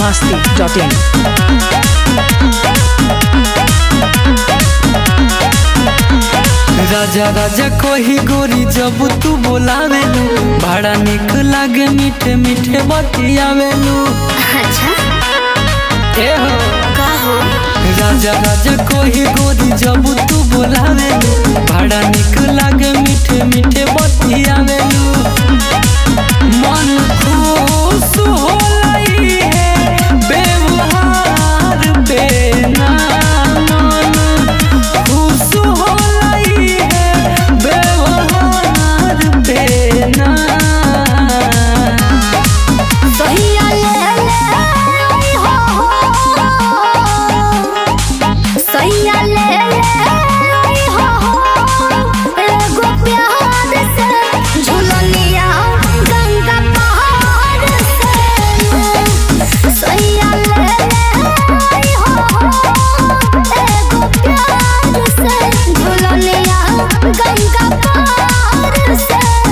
masti.in. राजा राजा कोही गोरी जब तू बोलावेलू बड़ा निक लागे मीठे मीठे बतियावेलू अच्छा ए हो का हो राजा राजा कोही गोरी जब तू बोलावेलू बड़ा निक लागे मीठे मीठे बतियावेलू मन खुश होलई है व्यवहार पे ना मन खुश होलई है व्यवहार पे ना सहिया ले ले आई हो सहिया ले ले आई हो एगो प्यार से झुलनिया गंगा पहाड़ से सहिया ले ले आई हो एगो प्यार से झुलनिया गंगा पहाड़ से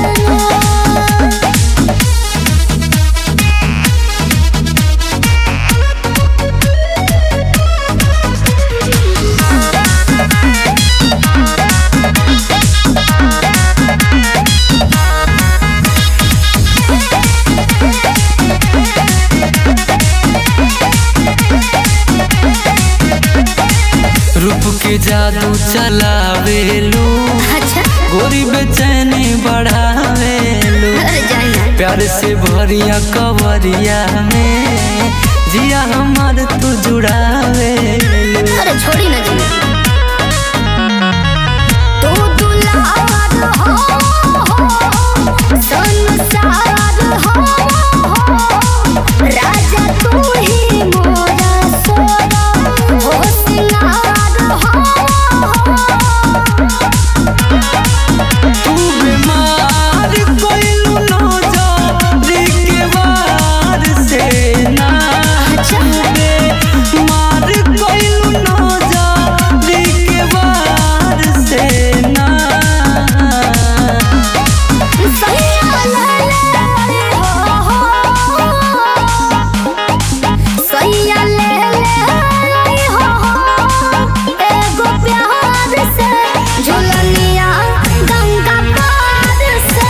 रूप के जादू चलावेलू अच्छा गोरी बेचैनी बढ़ावेलू अरे जाइए प्यार से भरिया कवरिया में जिया हमार तू जुड़ावेलू अरे छोड़ी ना जी तू दुलार हो संसार हो राजा तू ही मोरा सोना हो सिंगार हो तू बीमार कोइलू नौजरी के वार से ना छूटे मार कोइलू नौजरी के वार से ना सैया ले ले हो सैया ले ले हो एगो प्यार से झुलनिया गंगा पार से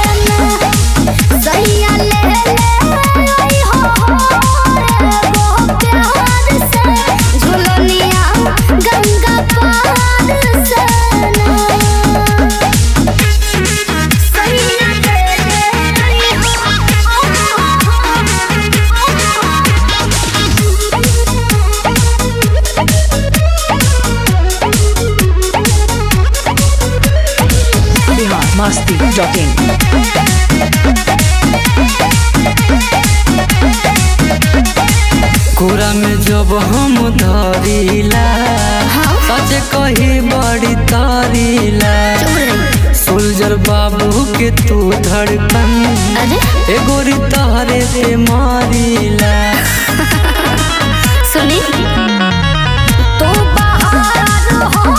सैया ले ले हो एगो प्यार से झुलनिया गंगा पार से सैया ले Bihar masti.in. कोरा में जब हम धरिला सच कही बड़ी तारीला सोल्जर बाबू के तू धड़कन अरे ए गोरी तहरे से मारीला सुनी तो बहार हो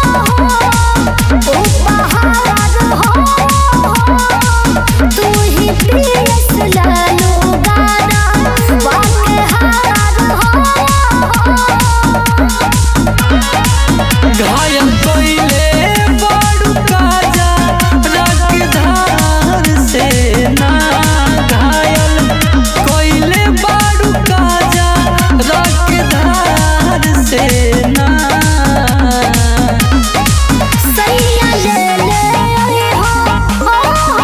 तो बहार हो तू ही प्रियस लालो गाना वाके हार हो घायल कइले बाड़ू काजा रख धार से ना घायल कइले बाड़ू काजा रख धार से ना सैया ले ले आई हो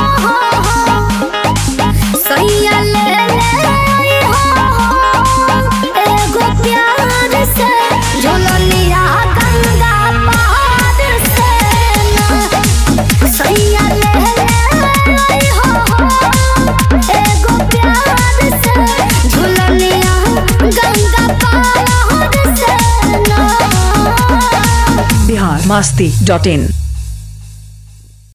सैया ले ले आई हो एगो प्यार से झुलनिया गंगा पहाड़ से सैया ले ले आई हो एगो प्यार से झुलनिया गंगा पहाड़ से Bihar masti.in.